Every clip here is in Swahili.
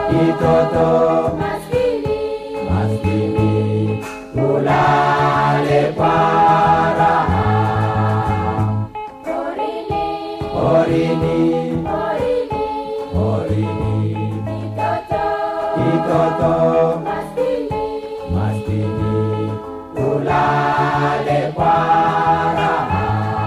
kitoto maskini maskini ulale kwa raha porini porini porini porini kitoto kitoto maskini maskini ulale kwa raha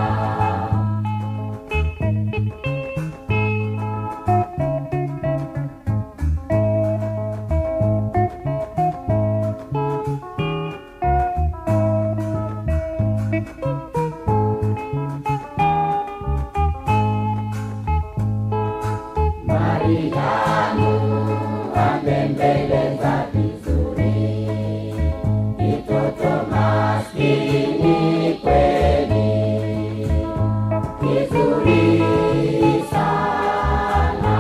Mariamu amembeleza vizuri kitoto maskini kweli kizuri sana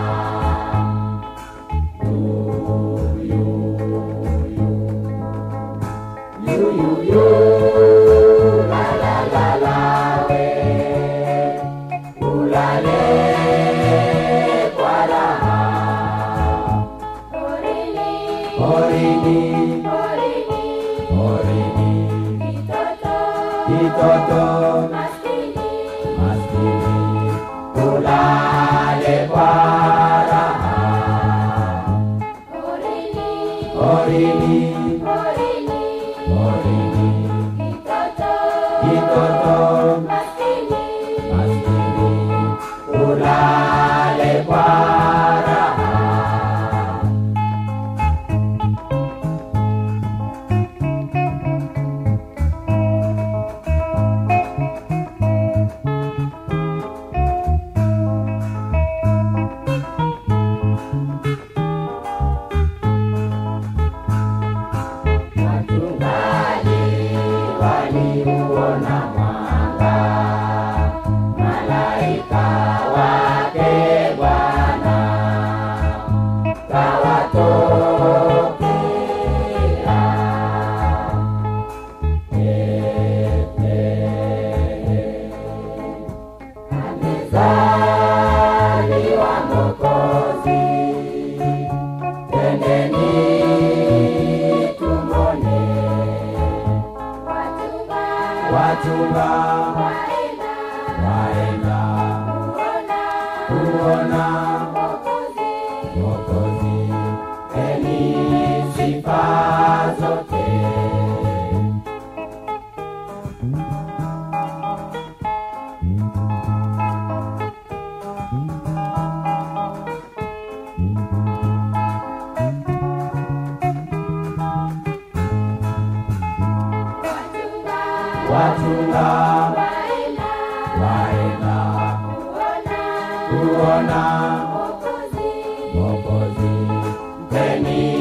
yuyu yuyuyu la la la la we ulale kwa raha porini porini porini porini kitoto kitoto maskini maskini ulale kwa raha porini porini porini porini kitoto kitoto maskini maskini ulale kwa raha Wachungaji waliuona mwanga, malaika wake Bwana kawatokea. Amezaliwa Mwokozi, twendeni tumone wachunga wachunga waenda waenda kuona kuona Mwokozi Mwokozi, peni sifa zote. wachunga Wachunga waenda waenda kuona kuona Mwokozi Mwokozi, peni